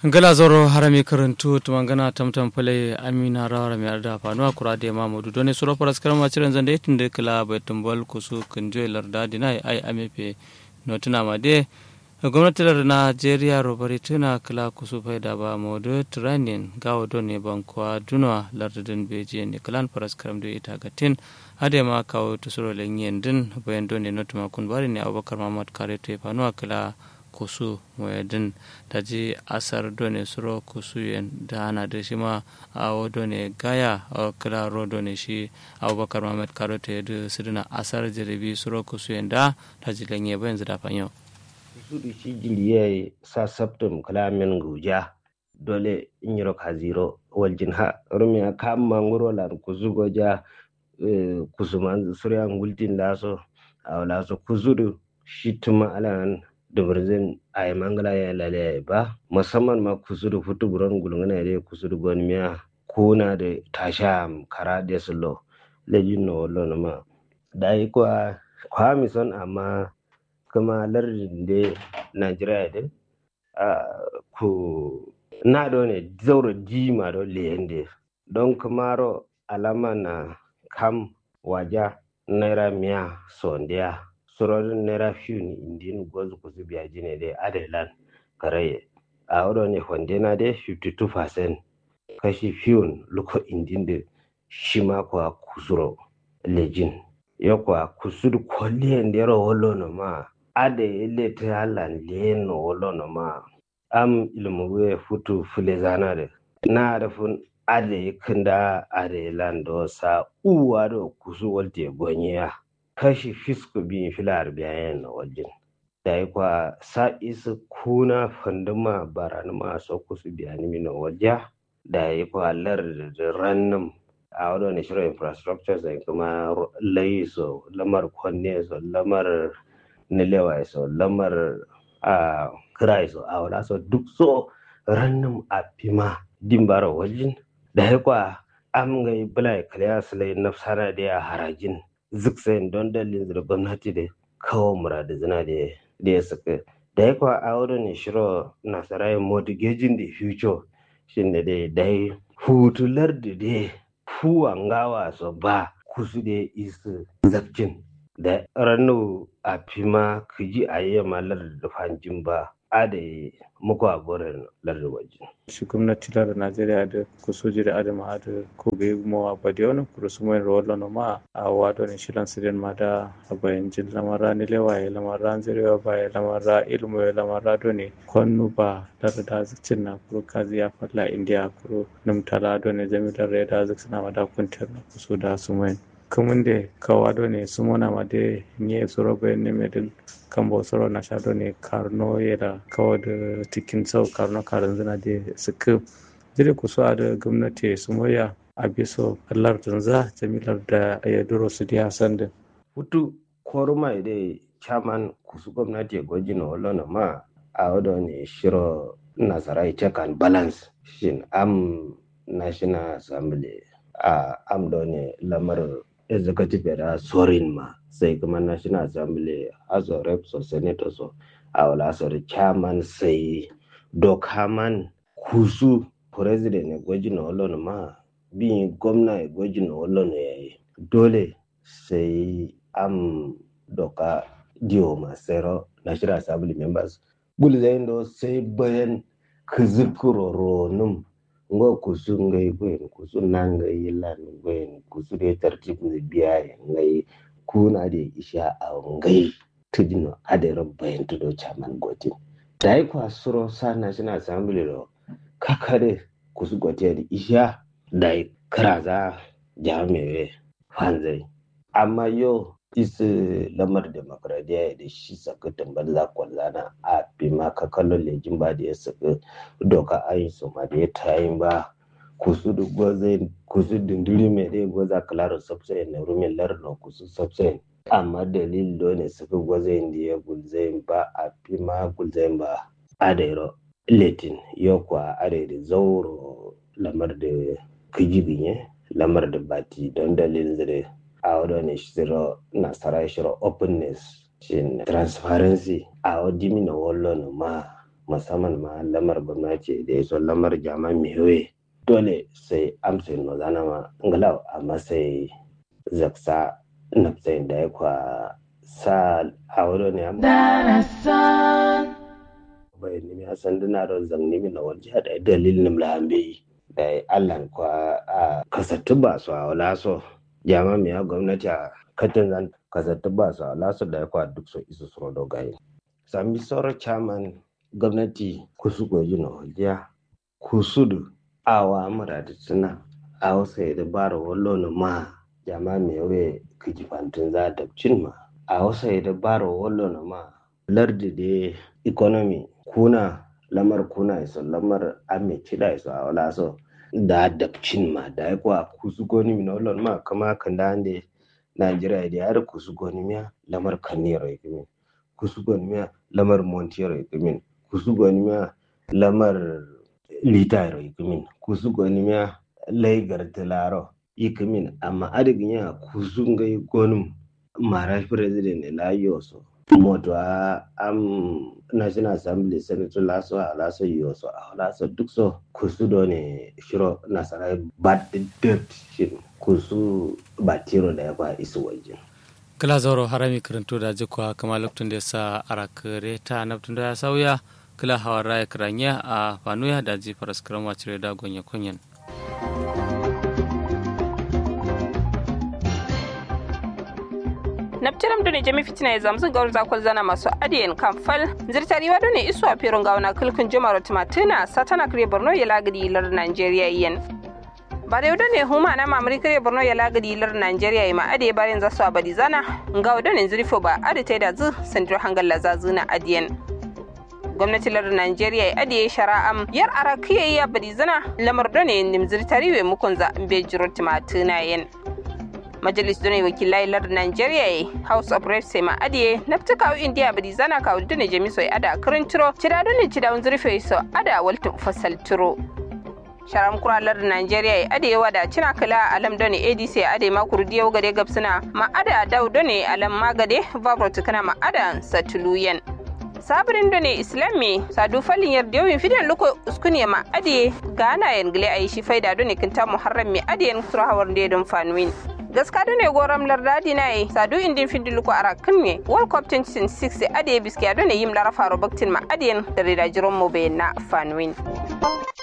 ngala zoro harami karantu tumangana tamtam pale amina rawara mi arda fanuwa kura de mamudu doni suro paras karama ciren zande tinde kala bai tumbal kusu kunjo larda dinai ai amepe notuna ma de gwamnati lar najeriya robari tuna kala kusu fai da ba modu turanin gawo doni bankwa dunwa lardin beji ne kalan paras karam da ita gatin hade ma kawo tusuro lenyen din bayan doni notuma kun bari ne abubakar mamad kare te fanuwa kala kusu moyadin da ji asar done suro kusu yen da ana da shi ma a done gaya a kira ro done shi abubakar mohamed karote da sirina asar jiribi suro kusu yen da ta ji lanye bayan zida fanyo. kusu da shi jiriye sa sabtum kalamin guja dole in yi roka zero waljin ha rumi a kam mangoro lan kusu goja kusu man surya ngultin laso a laso kusu da shi tuma alan dubirzin a yi mangala ya lalaya ba musamman ma kusur futu buron gulungana da kusur gon miya kuna da tasha kara da sulo lejin na wallo na ma da yi kwa kwa mison amma kuma lardin da najeriya da ku na do ne zauro jima do leyende don kumaro alama na kam waja naira miya sondiya sororin naira fiyu ni indin gozu kusu biya jine dai adelan karaye a wado ne na dai 52% kashi fiyun luko indin da shi ma kwa kusuro lejin ya kwa kusur kwalliyan da yaro wolo no ma ade ile ta halan liyen no wolo no ma am ilmu we futu fule zana da na da fun ade kinda ade lando sa uwa do kusu walte gonye kashi fisko biyu filar biyayen na wajen da ya kwa sa isa kuna fanduma baran masu kusu biyani mina wajen da ya kwa lar da rannan a wadda ne shirin infrastructure zai kuma layi so lamar kwanne so lamar nilewa so lamar a kira so a wadda so duk so rannan a fima dimbara wajen da ya kwa am ga bala kaliya silai nafsana da ya harajin ziksayin don dalilin da gwamnati da kawo muradu zina da ya saka da ya kwa aure ne shiro nasarai mortgaging the future shi ne da dai hutular da dai fuwan gawa so ba kusu da isu zafcin da ranu a fima kiji a yi malar da fanjin ba a da muku a goren lardin waje. shi gwamnati lar najeriya da ku soji da adama da ko ga mawa ba da wani kuru su mai rawar lana ma a wado ne shilan sirin ma da a bayan jin lamara ni lewa ya lamara zirewa ba ya lamara ilmu ya lamara do ne kwannu ba lar da zikcin na kuru kazi ya falla indiya kuru numtala do ne jami'ar ya da zikcin na ma da kuntar na kusu da su mai kamun da kawa do ne su mona ma da nye su roba ne mai kambo soro na shado ne karno yera kawo da tikin sau karno karin zina da suka jiri ku a da gwamnati su moya a biso kallar tunza jamilar da ya duro su diya sanda. hutu koruma da chairman kusu gwamnati ya gwaji na wala ma a wadda ne shiro nasarai check and balance shin am national assembly a am da ne lamar executive da sorin ma sai kuma national assembly house of reps or senators so a wala so chairman sai dokaman kusu president ne gwaji na wallon ma bin gwamna ya gwaji na wallon ya yi dole sai am doka diyo masero national assembly members gulzayin da sai bayan kizikuro ronum ngo kusu ngai gwen kusu nangai lan gwen kusu de tartib ne biya ngai kuna da isha a ngai tudino adero bayan tudo chaman gotin dai kwa suro sa national assembly ro kakare kusu gote da isha dai karaza jami'e fanzai amma yo isi lamar demokradiyya da shi saka tambar kwallana a bima ka kallon lejin ba da ya saka doka ayin su ma da ya tayin ba kusu da gwazai kusu dindiri mai dai gwaza kalaro sabsayin na rumin larno kusu sabsayin amma dalil do ne suka gwazai da ya gulzayin ba a bima gulzayin ba a da yaro letin yau kwa a da zauro lamar da kijibinye lamar da bati don dalilin zai a wadda shiro nasara shiro openness shin transparency a wadda mina wallo ma musamman ma lamar gwamnati da ya so lamar jama'a mihoye dole sai amsa no zana ma ngalau amma sai zaksa nafsayin da ya kwa sa a wuri ne bai nimi a sanduna da zan nimi na wajen da dalilin lambe da allan kwa a kasattu ba su a wala so jama miya gwamnati a katin zan kasattu ba su a wala so da ya kwa duk so isu so dogaye sami sauran chairman gwamnati kusu goji na wajiya kusudu awa amura da suna a wasu da bara wallo na ma jama miya we kijifantin za ta cin ma a wasu da bara wallo na ma lardi da economy kuna lamar kuna iso lamar ame cida iso a wala so da dabcin ma da ya kuwa kusu goni mi nolon ma kama kan da ande Najeriya da yar kusu goni miya lamar kanero ikimin kusu goni miya lamar montero ikimin kusu goni miya lamar litaro ikimin kusu goni miya laigar tilaro ikimin amma adigin ya kusu ngai gonum mara president la yoso moto a am national assembly senator laso a laso yoso a laso duk so kusu do ne shiro nasara bad dirt shin kusu batiro da ya kwa isu wajen kala zauro harami karanto da jikwa kama lokacin da ya sa arakare ta naftun da ya sauya kala hawa raya kiranya a fanuya da ji faras karama cire da gonya kunyan nabtiram done jami fitina ya zamzu gawar zakon zana masu adiyan kan fal zirtariwa done isu a firin gauna kulkun jimar tumatuna satana kare borno ya lagadi lar nigeria yen ba da yauda ne huma na mamari kare borno ya lagadi lar nigeria ya ma ade bayan za su abadi zana ga wadda zirfo ba ade ta da zu sandir hangal lazazu na adiyan gwamnati lar nigeria ya adiye shara'am yar arakiya ya badi zana lamar done nimzir tariwe mukunza mbe jiro tumatuna yen majalis done wakilai lar nigeria house of reps ma adiye nafta kawo india badi zana kawo done jamiso ada kirin tiro cida done cida un zurfe so ada walta fasal tiro sharam kuralar nigeria ade wada cina kala alam done adc ade makuru diyau gade gabsuna ma ada daw done alam magade vabrot kana ma ada satuluyen sabirin done islami sadu falin yar diyawin fidan luko uskuniya ma ade gana yan gile ayi shi faida done kinta muharram mi ade yan surahawar dedon fanwin gaska ne goram lardadi na yi sadu indin findi luko ara kinne world cup 2006 ade biski ado ne yim lara faro baktin ma adiyen da rida jiron mo na fanwin